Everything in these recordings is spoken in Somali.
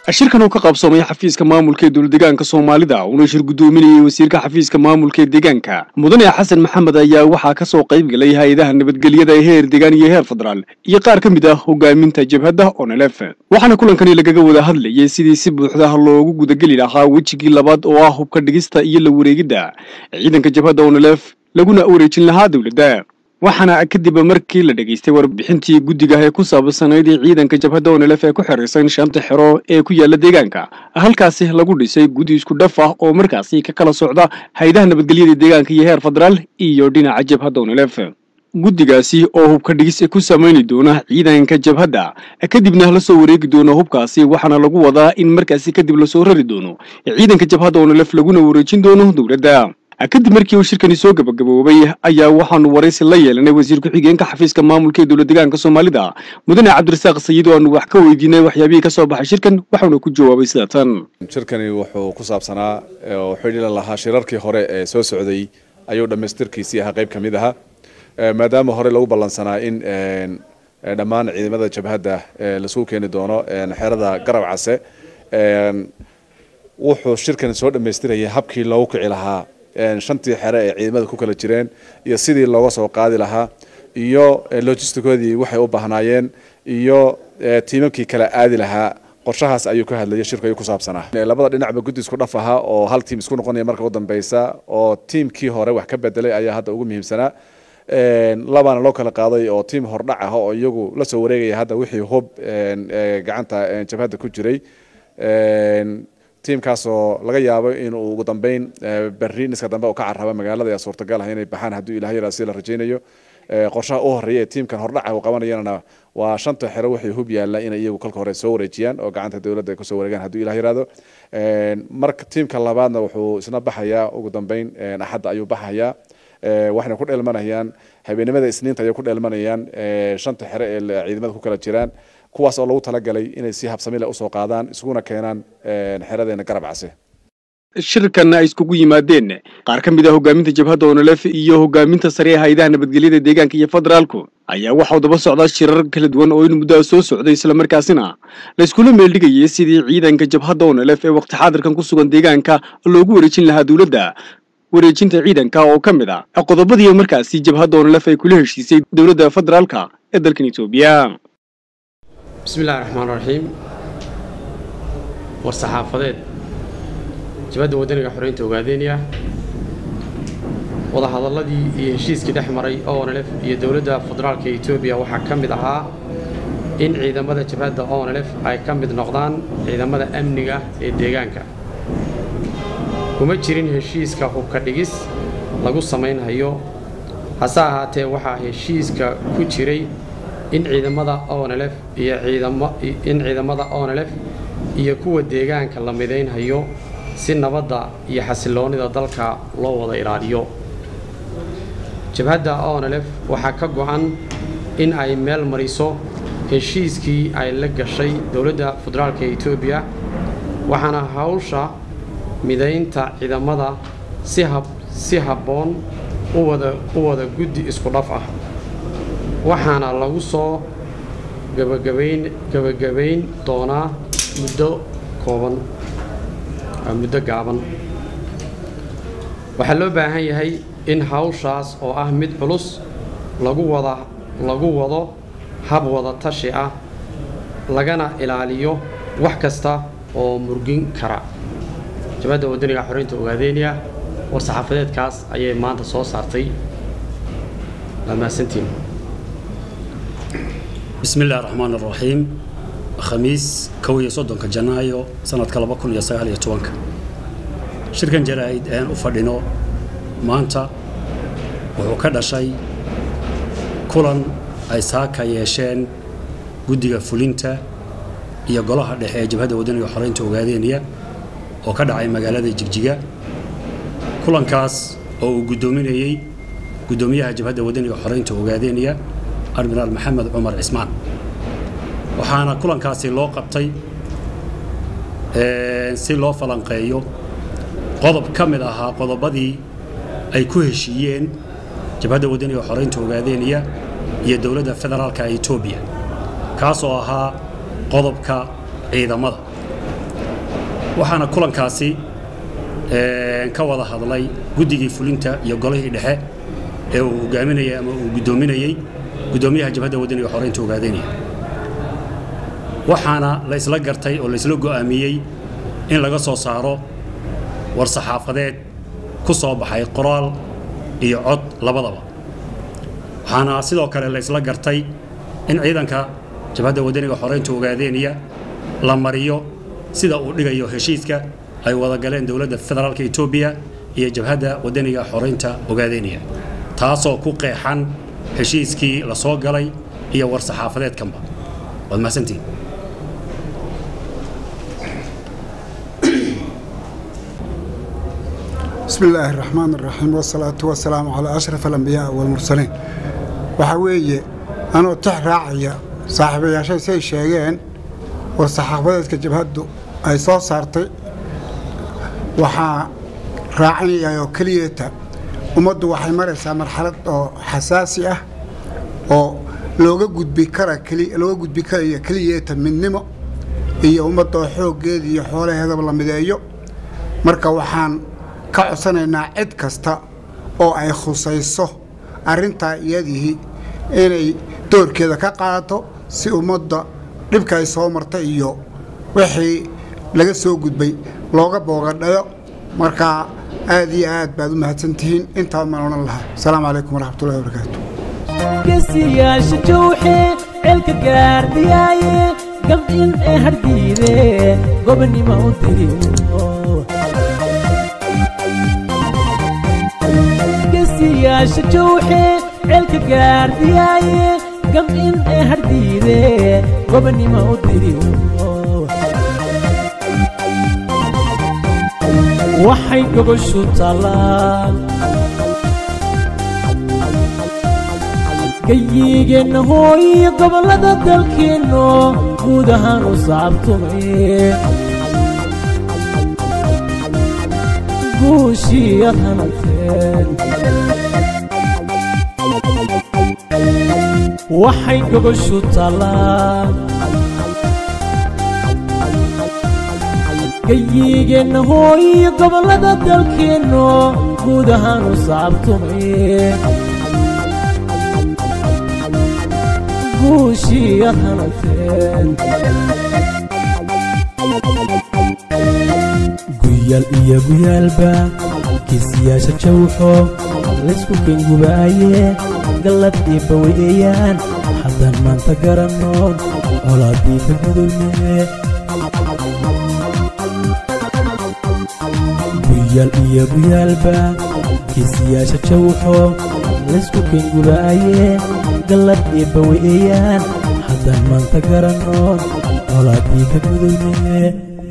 shirkan uu ka qaybsoomay xafiiska maamulka ee dowladdeegaanka soomaalida uuna shir guddoominayay wasiirka xafiiska maamulka ee deegaanka mudane xasan maxamed ayaa waxaa ka soo qayb galay hay-adaha nabadgelyada ee heer deegaan iyo heer federaal iyo qaar ka mid ah hogaaminta jabhadda onelef waxaana kulankani lagaga wada hadlayay sidii si buuxda loogu gudageli lahaa wejigii labaad oo ah hubka dhigista iyo la wareegidda ciidanka jabhadda onelef laguna wareejin lahaa dowladda waxaana kadib markii la dhegaystay warbixintii guddiga ee ku saabsanayd ciidanka jabhadda onelef ee ku xiriirsan shanta xero ee ku yaala deegaanka halkaasi lagu dhisay guddi isku dhaf ah oo markaasi ka kala socda hay-adaha nabadgelyada deegaanka iyo heer federaal iyo dhinaca jabhadda onelef guddigaasi oo hubka dhigis ku samayni doona ciidanka jabhadda kadibna la soo wareegi doono hubkaasi waxaana lagu wadaa in markaasi kadib lasoo rari doono ciidanka jabhadda onelef laguna wareejin doono dowladda kadib markii uu shirkani soo gabagaboobay ayaa waxaanu waraysi la yeelanay wasiir ku-xigeenka xafiiska maamulka ee dowlad deegaanka soomaalida mudane cabdirasaaq sayid oo aanu wax ka weydiinay waxyaabihii ka soo baxay shirkan waxauna ku jawaabay sida tan shirkani wuxuu ku saabsanaa oo xidhiila lahaa shirarkii hore ee soo socday ayuu dhammaystirkiisii ahaa qayb ka mid ahaa maadaama hore lagu ballansanaa in dhammaan ciidamada jabhadda lasugu keeni doono xerada garab case wuxuu shirkani soo dhammaystirayay habkii loogu kici lahaa shantii xere ee ciidamada ku kala jireen iyo sidii looga soo qaadi lahaa iyo logisticoodii waxay u baahnaayeen iyo tiimamkii kala aadi lahaa qorshahaas ayuu ka hadlayay shirku ayuu ku saabsanaa labada dhinacba guddi isku dhaf ahaa oo hal tiim isku noqonaya marka u dambeysa oo tiimkii hore wax ka bedelay ayaa hadda ugu muhiimsanaa labaana loo kala qaaday oo tiim hordhac ah oo iyagu la soo wareegaya hadda wixii hub gacanta jabhadda ku jiray tiimkaasoo laga yaabo inuu ugu dambeyn berri niska dambe uu ka carraba magaalada ayaa suurtagal ah inay baxaan hadduu ilaah yaraa si la rajaynayo qorshaha u horeeya ee tiimkan hordhaca uu qabanayana waa shanta xero waxay hub yaalla inay iyagu kolka hore soo wareejiyaan oo gacanta dowladda ay kusoo wareegaan hadduu ilah yiraahdo marka tiimka labaadna wuxuu isna baxayaa ugu dambeyn axadda ayuu baxayaa waxayna ku dheelmanayaan habeenimada isniinta ayay ku dheelmanayaan shanta xere ee ciidamada ku kala jiraan kuwaas oo lagu talagalay inay si habsamile usoo qaadaan isuguna keenaan xeradeena garab case shirkan ay iskugu yimaadeen qaar ka mid ah hogaaminta jabhadda onelef iyo hogaaminta sare ee hay-adaha nabadgelyada deegaanka iyo federaalku ayaa waxau daba socdaa shirar kala duwan oo in muddo soo socday islamarkaasina la iskula meeldhigayay sidii ciidanka jabhadda onelef ee waqti xaadirkan ku sugan deegaanka loogu wareejin lahaa dowladda wareejinta ciidanka oo ka mid a qodobadii markaasi jabhadda onelef ay kula heshiisay dowladda federaalka ee dalkan etoobiya bismillahi raxmaan raxiim war saxaafadeed jabadda waddaniga xoreynta ogaadeynaya wadahadalladii iyo heshiiskii dhex maray onlf iyo dowladda federaalka etoobiya waxaa ka mid ahaa in ciidamada jabhadda onlf ay ka mid noqdaan ciidamada amniga ee deegaanka kuma jirin heshiiska hubka dhigis lagu samaynhayo hase ahaatee waxaa heshiiska ku jiray in ciidamada onlf iyo in ciidamada onlf iyo kuwa deegaanka la midaynhayo si nabadda iyo xasiloonnida dalka loo wada ilaaliyo jabhadda onlf waxaa ka go-an in ay meel mariso heshiiskii ay la gashay dowladda federaalka etoobiya waxaana hawsha midaynta ciidamada si habboon u wada guddi isku dhaf ah waxaana lagu soo gabagabayn doonaa muddo kooban muddo gaaban waxaa loo baahan yahay in hawshaas oo ah mid culus lagu wada lagu wado hab wada tashi ah lagana ilaaliyo wax kasta oo murgin kara jabadda waddaniga xoreynta ogaadeynaya war saxaafadeedkaas ayay maanta soo saartay laamaasantiin bismi illahi raxmaan araxiim khamiis kow iyo soddonka janaayo sanadka laba kun iyo sagaal iyo tobanka shirkan jaraa'id aan u fadhino maanta wuxuu ka dhashay kulan ay saaka yeesheen guddiga fulinta iyo golaha dhexe ee jabhadda waddaniga xoreynta ogaadeynaya oo ka dhacay magaalada jigjiga kulankaas oo uu guddoominayey guddoomiyaha jabhadda waddaniga xoreynta ogaadeynaya admiraal maxamed cumar cismaan waxaana kulankaasi loo qabtay si loo falanqeeyo qodob ka mid ahaa qodobadii ay ku heshiiyeen jabhadda waddaniga xoreynta ogaadeynaya iyo dowladda federaalka etoobiya kaasoo ahaa qodobka ciidamada waxaana kulankaasi ka wada hadlay guddigii fulinta iyo golihii dhexe ee uu hogaaminayay ama uu guddoominayey guddoomiyaha jabhadda waddaniga xoreynta ogaadeynaya waxaana la isla gartay oo la isla go'aamiyey in laga soo saaro war saxaafadeed ku soo baxay qoraal iyo cod labadaba waxaana sidoo kale la isla gartay in ciidanka jabhadda waddaniga xoreynta ogaadeynaya la mariyo sida uu dhigayo heshiiska ay wada galeen dowladda federaalka etoobiya iyo jabhadda waddaniga xoreynta ogaadeynaya taasoo ku qeexan heshiiskii la soo galay iyo war saxaafadeedkanba waad mahadsantihin بسم الله الرحمن الرحيم والصلاة والسلام على أشرف الأنبياء والمرسلين وحوية أنا تحرعيا صاحبي يا شيء سي شيئين والصحافة جبهدو أي صوت صارتي وحا راعني أو كليتا ummaddu waxay maraysaa marxalad oo xasaasi ah oo looga gudbi kara looga gudbi karaya keliyeeta midnimo iyo ummadda oo xooggeeda iyo xoolaheedaba la mideeyo marka waxaan ka codsanaynaa cid kasta oo ay khusayso arrintaa iyadihii inay doorkeeda ka qaadato si ummadda dhibka ay soo marta iyo wixii laga soo gudbay looga boogadhayo markaa aad iyo aad baad u mahadsantihiin intaa maan odhan lahaa asalaamu calaykum waraxmatullahi wabarakaatu gesiyaasha jowxe ceelka gaardiyaaye gabdhin ee hardhiide gobonnimo u dirino gesiyaasha jowxe ceelka gaardiyaaye gabdhin ee hardhiide gobonnimo u dirino waxay gogoshu taallaan gayigeenna hooyiyo gobollada dalkeenno guud ahaan u saabtumay guushiiyad hanateen waxay gogoshu taallaan gayigeenna hooyiyo gobollada dalkeenno guud ahaan u saabtumay guushiiyad hanateen guyaal iyo guyaalba kiisiyaasha jawxo laysku kengubaaye gallad iyo baweeyaan haddaan maanta garannoon colaadii ka gudulmee guyaal iyo guyaalba kiisiyaasha jawxo laysku kengubaaye gallad iyo baweeyaan haddaan maanta garannoon colaadii ka gudulmee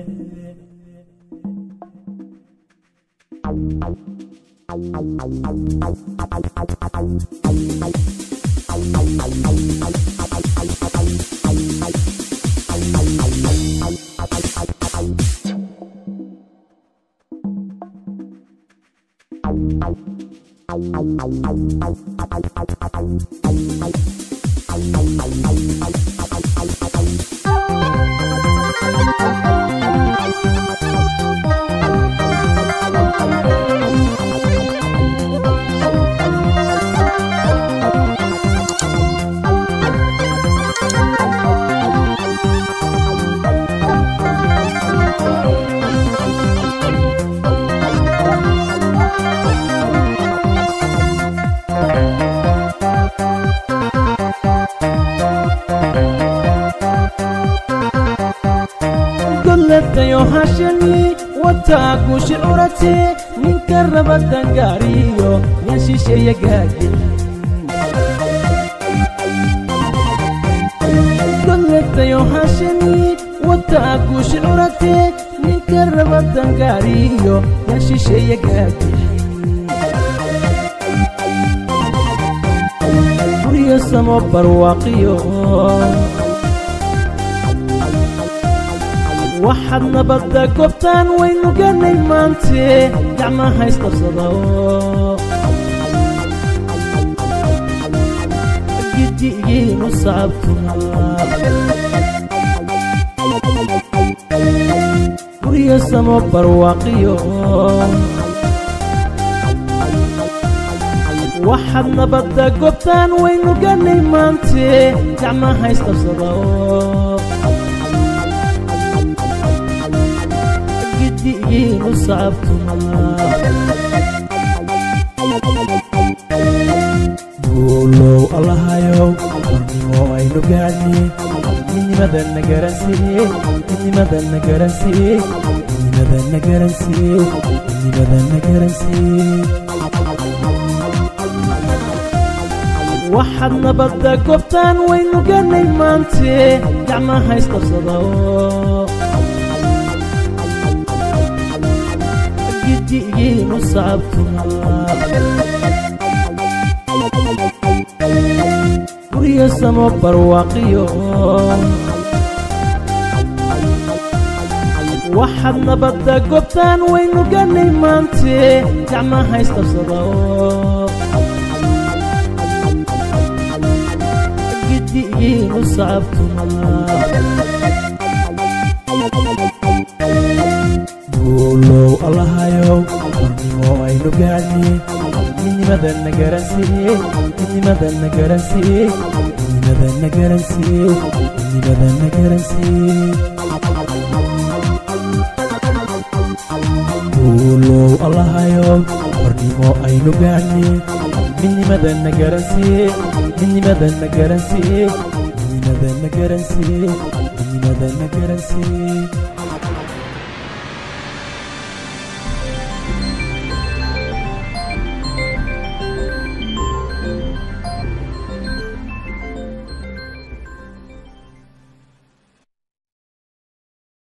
goladayo hashani wataa guushi curate ninka raba dangaariyo yan shisheeya gaagin goladayo hashani wataa guushi curate ninka raba dangaariyo yan shisheeya gaagin guryo samo barwaaqiyo waxaad nabadda goobtaan waynu ganay maante gacmaha isqabsado gidigiinu saabtuma guryo samo barwaaqiyo waxaad nabadda gobtaan waynu ganay maante gacmaha isqabsada oo gidigiinu sacabtuma guulow allahayow qornimo aynu gaadhne midnimadana garansiiye midnimadana garansiiye midnimadana garansiiye midnimadana garansiiye waxaad nabadda gobtaan waynu ganay maante gacmaha isqabsada oo gidigiinu sacabtuma guryo samo barwaaqiyo waxaad nabadda gobtaan waynu ganay maante gacmaha isqabsada oo gidigiinu sacabtuma guulow allahayow qornimo aynu gaadhne midnimadana garansiiye midnimadana garansiiye midnimadana garansiiye midnimadana garansiiye guulow allahayow qornimo aynu gaadhne midnimadana garansiiye midnimadana garansiiye midnimadana garansiiye midnimadana garansiiye